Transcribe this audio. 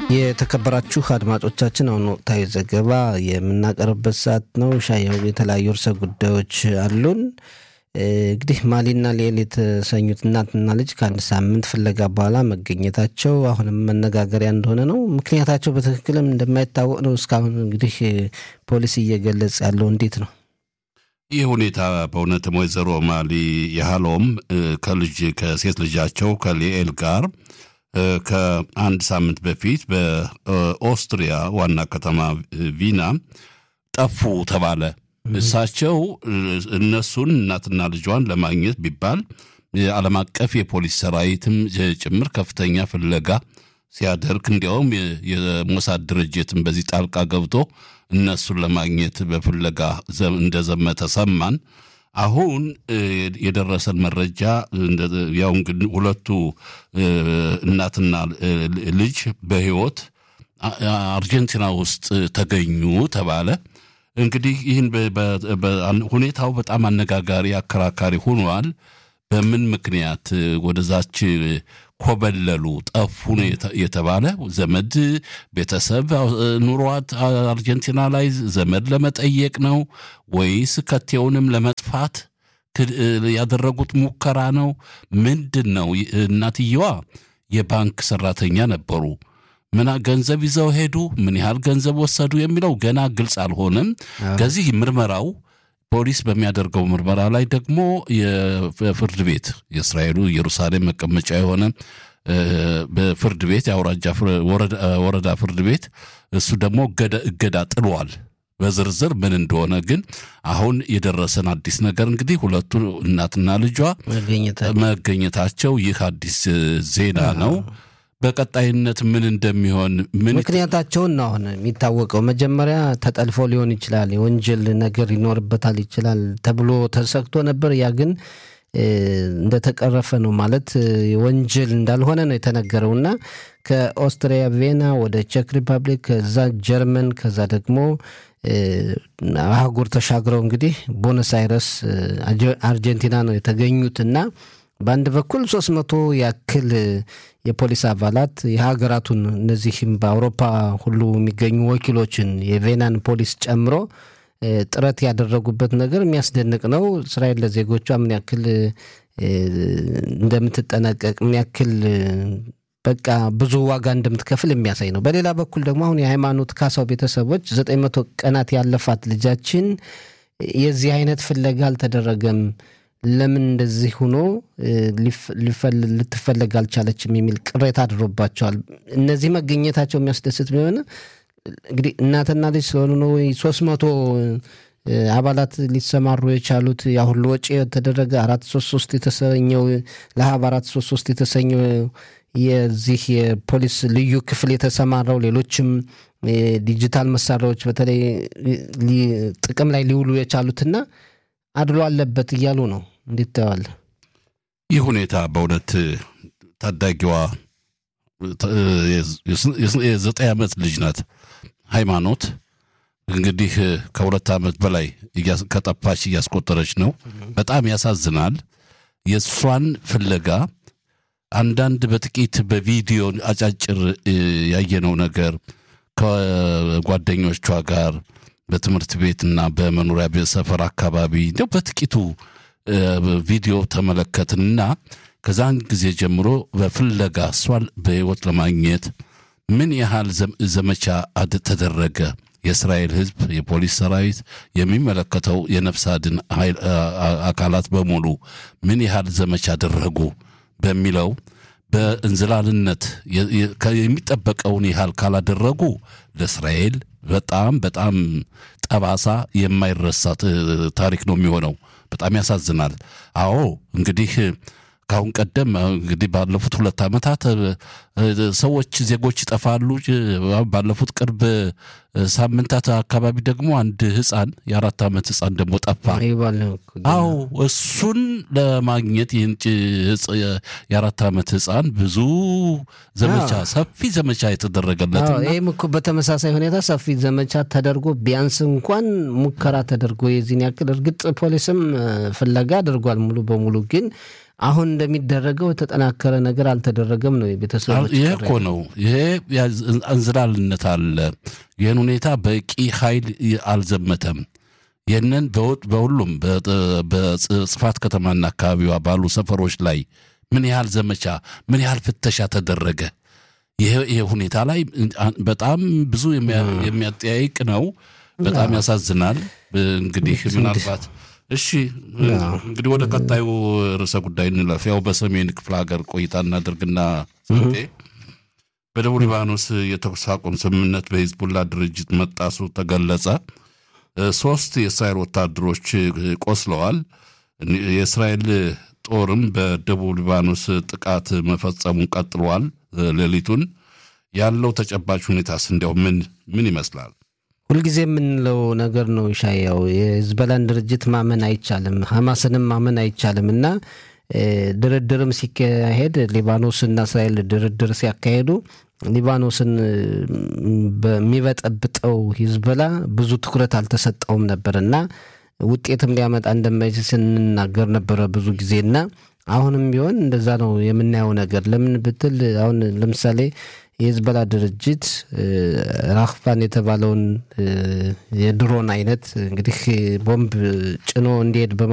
የተከበራችሁ አድማጮቻችን አሁን ወቅታዊ ዘገባ የምናቀርብበት ሰዓት ነው። ሻያው የተለያዩ ርዕሰ ጉዳዮች አሉን። እንግዲህ ማሊና ሊኤል የተሰኙት እናትና ልጅ ከአንድ ሳምንት ፍለጋ በኋላ መገኘታቸው አሁንም መነጋገሪያ እንደሆነ ነው። ምክንያታቸው በትክክልም እንደማይታወቅ ነው እስካሁን እንግዲህ ፖሊስ እየገለጸ ያለው እንዴት ነው? ይህ ሁኔታ በእውነትም ወይዘሮ ማሊ ያህሎም ከልጅ ከሴት ልጃቸው ከሊኤል ጋር ከአንድ ሳምንት በፊት በኦስትሪያ ዋና ከተማ ቪና ጠፉ ተባለ። እሳቸው እነሱን እናትና ልጇን ለማግኘት ቢባል የዓለም አቀፍ የፖሊስ ሰራዊትም ጭምር ከፍተኛ ፍለጋ ሲያደርግ እንዲያውም የሞሳድ ድርጅትም በዚህ ጣልቃ ገብቶ እነሱን ለማግኘት በፍለጋ እንደዘመተ ሰማን። አሁን የደረሰን መረጃ ያው እንግዲህ ሁለቱ እናትና ልጅ በሕይወት አርጀንቲና ውስጥ ተገኙ ተባለ። እንግዲህ ይህን ሁኔታው በጣም አነጋጋሪ አከራካሪ ሆኗል። በምን ምክንያት ወደዛች ኮበለሉ ጠፉ ነው የተባለ? ዘመድ ቤተሰብ ኑሯት አርጀንቲና ላይ ዘመድ ለመጠየቅ ነው ወይስ ከቴውንም ለመጥፋት ያደረጉት ሙከራ ነው? ምንድን ነው? እናትየዋ የባንክ ሰራተኛ ነበሩ። ምን ገንዘብ ይዘው ሄዱ? ምን ያህል ገንዘብ ወሰዱ? የሚለው ገና ግልጽ አልሆነም። ከዚህ ምርመራው ፖሊስ በሚያደርገው ምርመራ ላይ ደግሞ የፍርድ ቤት የእስራኤሉ ኢየሩሳሌም መቀመጫ የሆነ በፍርድ ቤት የአውራጃ ወረዳ ፍርድ ቤት እሱ ደግሞ እገዳ ጥሏል። በዝርዝር ምን እንደሆነ ግን አሁን የደረሰን አዲስ ነገር እንግዲህ ሁለቱ እናትና ልጇ መገኘታቸው ይህ አዲስ ዜና ነው። በቀጣይነት ምን እንደሚሆን ምን ምክንያታቸውን ነው አሁን የሚታወቀው። መጀመሪያ ተጠልፎ ሊሆን ይችላል፣ የወንጀል ነገር ይኖርበታል ይችላል ተብሎ ተሰግቶ ነበር። ያ ግን እንደተቀረፈ ነው ማለት ወንጀል እንዳልሆነ ነው የተነገረው እና ከኦስትሪያ ቬና ወደ ቼክ ሪፐብሊክ ከዛ ጀርመን ከዛ ደግሞ አህጉር ተሻግረው እንግዲህ ቦነስ አይረስ አርጀንቲና ነው የተገኙት እና በአንድ በኩል ሶስት መቶ ያክል የፖሊስ አባላት የሀገራቱን እነዚህም በአውሮፓ ሁሉ የሚገኙ ወኪሎችን የቬናን ፖሊስ ጨምሮ ጥረት ያደረጉበት ነገር የሚያስደንቅ ነው። እስራኤል ለዜጎቿ ምን ያክል እንደምትጠነቀቅ ምን ያክል በቃ ብዙ ዋጋ እንደምትከፍል የሚያሳይ ነው። በሌላ በኩል ደግሞ አሁን የሃይማኖት ካሳው ቤተሰቦች ዘጠኝ መቶ ቀናት ያለፋት ልጃችን የዚህ አይነት ፍለጋ አልተደረገም ለምን እንደዚህ ሆኖ ልትፈለግ አልቻለችም የሚል ቅሬታ አድሮባቸዋል። እነዚህ መገኘታቸው የሚያስደስት ቢሆን እንግዲህ እናትና ልጅ ስለሆኑ ነው ወይ ሶስት መቶ አባላት ሊሰማሩ የቻሉት ያ ሁሉ ወጪ የተደረገ አራት ሶስት ሶስት የተሰኘው ለሀብ አራት ሶስት ሶስት የተሰኘው የዚህ የፖሊስ ልዩ ክፍል የተሰማራው ሌሎችም ዲጂታል መሳሪያዎች በተለይ ጥቅም ላይ ሊውሉ የቻሉትና አድሎ አለበት እያሉ ነው። እንዴት ታየዋለህ? ይህ ሁኔታ በእውነት ታዳጊዋ የዘጠኝ ዓመት ልጅ ናት። ሃይማኖት እንግዲህ ከሁለት ዓመት በላይ ከጠፋች እያስቆጠረች ነው። በጣም ያሳዝናል። የእሷን ፍለጋ አንዳንድ በጥቂት በቪዲዮ አጫጭር ያየነው ነገር ከጓደኞቿ ጋር በትምህርት ቤትና በመኖሪያ ቤት ሰፈር አካባቢ እንዲያው በጥቂቱ ቪዲዮ ተመለከትንና ከዛን ጊዜ ጀምሮ በፍለጋ እሷን በሕይወት ለማግኘት ምን ያህል ዘመቻ ተደረገ። የእስራኤል ሕዝብ፣ የፖሊስ ሰራዊት፣ የሚመለከተው የነፍስ አድን አካላት በሙሉ ምን ያህል ዘመቻ አደረጉ በሚለው በእንዝላልነት የሚጠበቀውን ያህል ካላደረጉ ለእስራኤል በጣም በጣም ጠባሳ የማይረሳ ታሪክ ነው የሚሆነው። በጣም ያሳዝናል። አዎ እንግዲህ ከአሁን ቀደም እንግዲህ ባለፉት ሁለት ዓመታት ሰዎች ዜጎች ይጠፋሉ። ባለፉት ቅርብ ሳምንታት አካባቢ ደግሞ አንድ ሕፃን የአራት ዓመት ሕፃን ደግሞ ጠፋ። አዎ እሱን ለማግኘት ይህን የአራት ዓመት ሕፃን ብዙ ዘመቻ ሰፊ ዘመቻ የተደረገለት ይህም እኮ በተመሳሳይ ሁኔታ ሰፊ ዘመቻ ተደርጎ ቢያንስ እንኳን ሙከራ ተደርጎ የዚህን ያክል እርግጥ ፖሊስም ፍለጋ አድርጓል ሙሉ በሙሉ ግን አሁን እንደሚደረገው የተጠናከረ ነገር አልተደረገም ነው የቤተሰቦች ይሄ እኮ ነው። ይሄ እንዝላልነት አለ። ይህን ሁኔታ በቂ ኃይል አልዘመተም። ይህንን በሁሉም በጽፋት ከተማና አካባቢዋ ባሉ ሰፈሮች ላይ ምን ያህል ዘመቻ ምን ያህል ፍተሻ ተደረገ? ይሄ ሁኔታ ላይ በጣም ብዙ የሚያጠያይቅ ነው። በጣም ያሳዝናል። እንግዲህ ምናልባት እሺ እንግዲህ ወደ ቀጣዩ ርዕሰ ጉዳይ እንለፍ። ያው በሰሜን ክፍለ ሀገር ቆይታ እናደርግና ስንቴ በደቡብ ሊባኖስ የተኩስ አቁም ስምምነት በሂዝቡላ ድርጅት መጣሱ ተገለጸ። ሶስት የእስራኤል ወታደሮች ቆስለዋል። የእስራኤል ጦርም በደቡብ ሊባኖስ ጥቃት መፈጸሙን ቀጥሏል። ሌሊቱን ያለው ተጨባጭ ሁኔታስ እንዲያው ምን ምን ይመስላል? ሁልጊዜ የምንለው ነገር ነው ሻያው የህዝበላን ድርጅት ማመን አይቻልም፣ ሐማስንም ማመን አይቻልም እና ድርድርም ሲካሄድ ሊባኖስና እስራኤል ድርድር ሲያካሄዱ ሊባኖስን በሚበጠብጠው ሂዝበላ ብዙ ትኩረት አልተሰጠውም ነበር እና ውጤትም ሊያመጣ እንደማይችል ስንናገር ነበረ ብዙ ጊዜና አሁንም ቢሆን እንደዛ ነው የምናየው ነገር። ለምን ብትል አሁን ለምሳሌ የህዝበላ ድርጅት ራክፋን የተባለውን የድሮን አይነት እንግዲህ ቦምብ ጭኖ እንዲሄድ